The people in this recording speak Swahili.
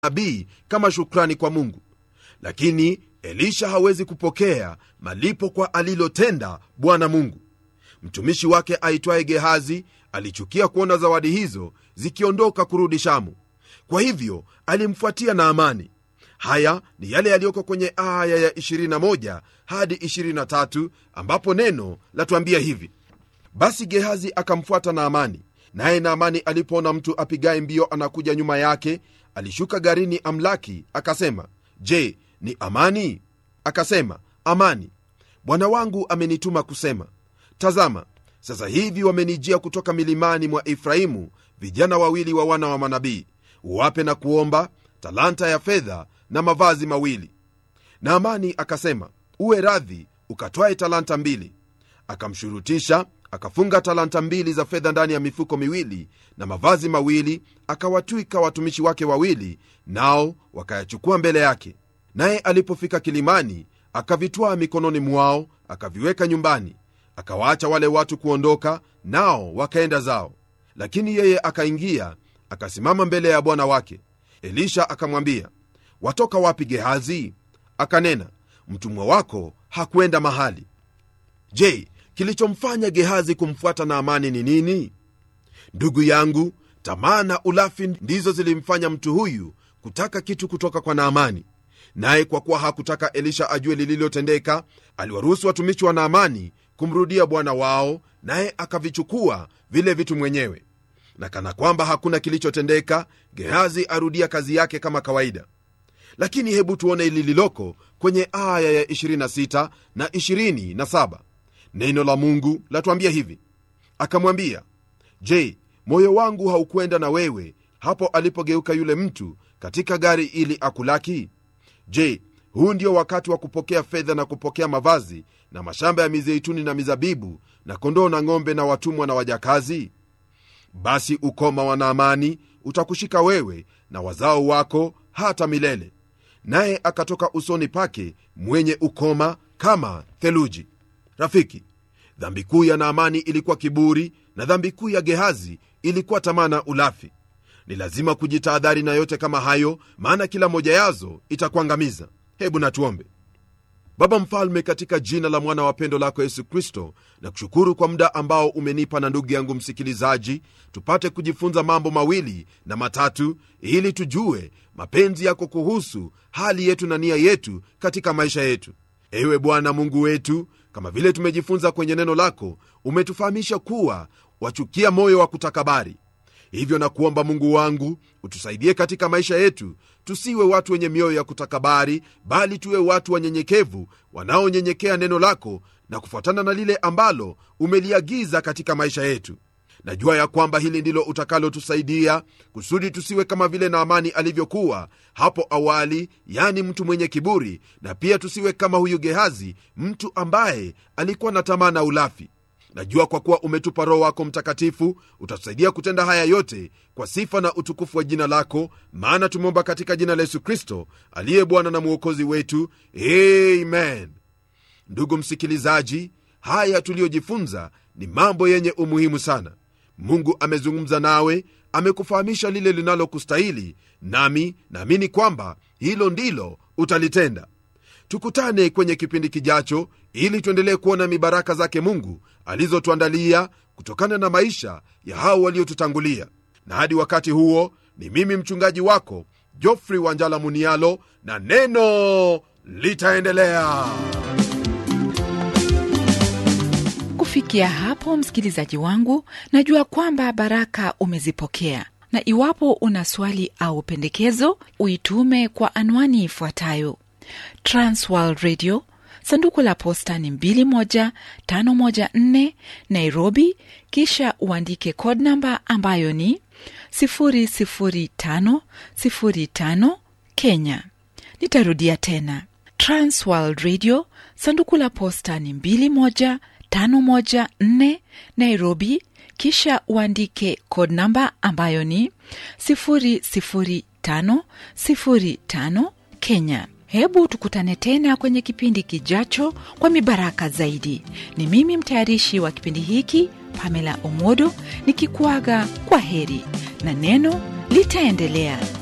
manabii kama shukrani kwa mungu lakini elisha hawezi kupokea malipo kwa alilotenda bwana mungu mtumishi wake aitwaye gehazi alichukia kuona zawadi hizo zikiondoka kurudi shamu kwa hivyo alimfuatia na amani haya ni yale yaliyoko kwenye aya ya 21 hadi 23 ambapo neno latuambia hivi basi gehazi akamfuata naamani naye naamani alipoona mtu apigaye mbio anakuja nyuma yake alishuka garini amlaki akasema je ni amani akasema amani bwana wangu amenituma kusema tazama sasa hivi wamenijia kutoka milimani mwa efraimu vijana wawili wa wana wa manabii uwape na kuomba talanta ya fedha na mavazi mawili naamani akasema uwe radhi ukatwae talanta mbili akamshurutisha akafunga talanta mbili za fedha ndani ya mifuko miwili na mavazi mawili akawatwika watumishi wake wawili nao wakayachukua mbele yake naye alipofika kilimani akavitwaa mikononi mwao akaviweka nyumbani akawaacha wale watu kuondoka nao wakaenda zao lakini yeye akaingia akasimama mbele ya bwana wake elisha akamwambia watoka wapi gehazi akanena mtumwa wako hakwenda mahali je kilichomfanya gehazi kumfuata naamani ni nini ndugu yangu tamaa na ulafi ndizo zilimfanya mtu huyu kutaka kitu kutoka kwa naamani naye kwa kuwa hakutaka elisha ajue lililotendeka aliwaruhusu watumishi wa naamani kumrudia bwana wao naye akavichukua vile vitu mwenyewe na kana kwamba hakuna kilichotendeka gehazi arudia kazi yake kama kawaida lakini hebu tuone lililoko kwenye aya ya 26 na 27 neno la mungu latuambia hivi akamwambia je moyo wangu haukwenda na wewe hapo alipogeuka yule mtu katika gari ili akulaki je huu ndio wakati wa kupokea fedha na kupokea mavazi na mashamba ya mizeituni na mizabibu na kondoo na ng'ombe na watumwa na wajakazi basi ukoma wa naamani utakushika wewe na wazao wako hata milele naye akatoka usoni pake mwenye ukoma kama theluji rafiki dhambi kuu ya naamani ilikuwa kiburi na dhambi kuu ya gehazi ilikuwa tamaa na ulafi ni lazima kujitahadhari na yote kama hayo maana kila moja yazo itakuangamiza hebu natuombe baba mfalme katika jina la mwana wa pendo lako yesu kristo na kushukuru kwa muda ambao umenipa na ndugu yangu msikilizaji tupate kujifunza mambo mawili na matatu ili tujue mapenzi yako kuhusu hali yetu na nia yetu katika maisha yetu ewe bwana mungu wetu kama vile tumejifunza kwenye neno lako umetufahamisha kuwa wachukia moyo wa kutakabari hivyo na kuomba mungu wangu utusaidie katika maisha yetu tusiwe watu wenye mioyo ya kutakabari bali tuwe watu wanyenyekevu wanaonyenyekea neno lako na kufuatana na lile ambalo umeliagiza katika maisha yetu najua ya kwamba hili ndilo utakalotusaidia kusudi tusiwe kama vile naamani alivyokuwa hapo awali yani mtu mwenye kiburi na pia tusiwe kama huyu gehazi mtu ambaye alikuwa na tamaa na ulafi najua kwa kuwa umetupa roho wako mtakatifu utatusaidia kutenda haya yote kwa sifa na utukufu wa jina lako maana tumeomba katika jina la yesu kristo aliye bwana na mwokozi wetu amen ndugu msikilizaji haya tuliyojifunza ni mambo yenye umuhimu sana mungu amezungumza nawe amekufahamisha lile linalokustahili nami naamini kwamba hilo ndilo utalitenda tukutane kwenye kipindi kijacho ili tuendelee kuona mibaraka zake mungu alizotuandalia kutokana na maisha ya hao waliotutangulia na hadi wakati huo ni mimi mchungaji wako jofrey wanjala munialo na neno litaendelea kufikia hapo msikilizaji wangu najua kwamba baraka umezipokea na iwapo una swali au pendekezo uitume kwa anwani ifuatayo transworld radio sanduku la posta ni 21514 nairobi kisha uandike code namba ambayo ni 00505 kenya nitarudia tena transworld radio sanduku la posta ni 21514 nairobi kisha uandike code namba ambayo ni 00505 kenya hebu tukutane tena kwenye kipindi kijacho kwa mibaraka zaidi ni mimi mtayarishi wa kipindi hiki pamela omodo nikikuaga kwa heri na neno litaendelea